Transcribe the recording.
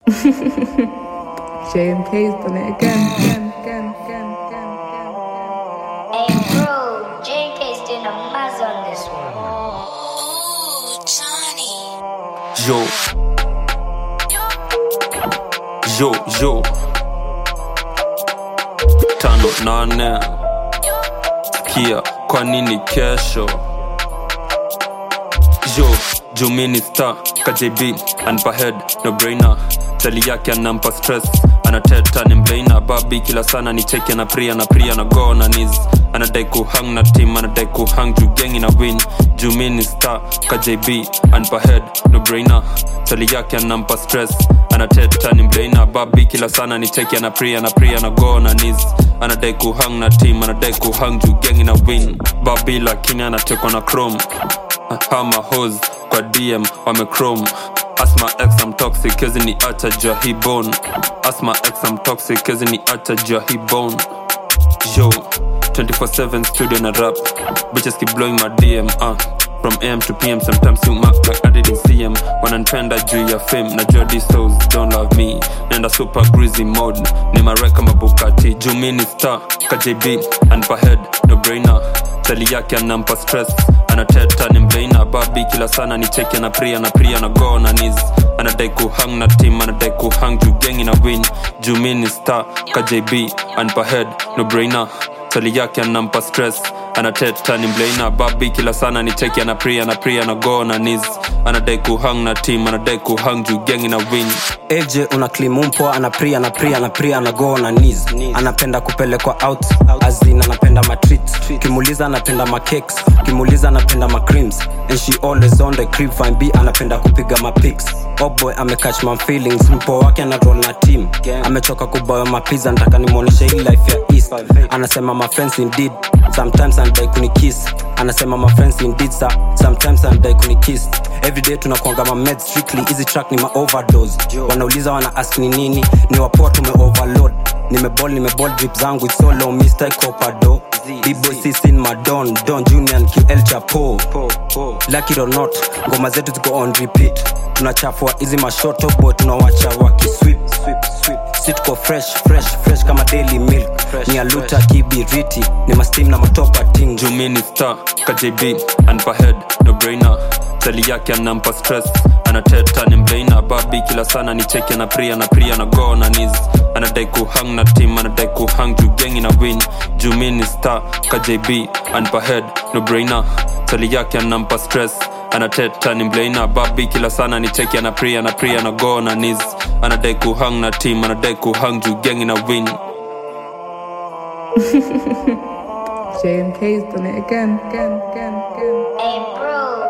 JMK's done it again, again, again, again, again, again. Hey bro, JK's doing a maz on this one. Yo. Yo, yo. Tano nane. Kia, kwa nini kesho? Yo, Jumini star, KJB, anpa head, no brainer. Tali yake anampa stress, anateta ni mlaina. Babi kila sana ni cheki na pria na pria na go na knees. Anadai kuhang na team, anadai kuhang juu gengi na win. Jumini star, KJB, anpa head, no brainer. Tali yake anampa stress, anateta ni mlaina. Babi kila sana ni cheki na pria na pria na go na knees. Anadai kuhang na team, anadai kuhang juu gengi na win. Babi lakini anatekwa na chrome hama hos kwa dm wamechrome asma x am toxic kezi ni acha jua hii bone asma x am toxic kezi ni acha jua hii bone yo 24/7 studio na rap bitches keep blowing my dm uh. from am to pm sometimes you mark like i didn't see em wananipenda juu ya fame najua these hoes don't love me nenda super greasy mode ni mareka mabukati juu mi ni star kjb anpa head no brainer tali yake anampa stress anateta ni mlaina babi kila sana ni cheki na pria na pria na go na knees anadai kuhang na team anadai kuhang juu gengi na win juu mi ni star kjb anpa head no brainer tali yake anampa stress anateta ni mlaina babi kila sana ni cheki na pria na pria na go na knees anadai kuhang na team anadai kuhang juu gengi na win AJ una klimumpo anapria anapria anapria anago na knees anapenda kupelekwa out azin anapenda matreat kimuliza anapenda macakes kimuliza anapenda macreams and she always on the crib fine b anapenda kupiga mapics oboy amecatch my feelings mpo wake anarol na team amechoka kuboya mapiza nataka nimwonyeshe hii life ya east anasema my friends indeed sometimes anadai kunikiss anasema my friends indeed sir. sometimes anadai kunikiss everyday tunakuanga ma meds strictly hizi track ni ma overdose wanauliza wana ask ni nini ni wapoa tume overload nimebol nimebol drip zangu it's so low mr copado b-boy sisin madon don junior and ql chapo lucky or not ngoma zetu ziko on repeat tunachafua hizi mashoto boy tunawacha wakiswip si tuko fresh fresh fresh kama daily milk ni aluta kibiriti ni mastim na matopa ting juu mi ni star kjb anpa head no brainer tali yake anampa stress anateta ni mlaina babi kila sana ni cheki na pria na pria na go na knees anadai kuhang na team anadai kuhang juu gengi na win juu mi ni star kjb anpa head no brainer tali yake anampa stress anateta ni mlaina babi kila sana ni cheki na pria na pria na go na knees anadai kuhang na team anadai kuhang juu gengi na win JMK's done it again, again, again, again. Hey bro,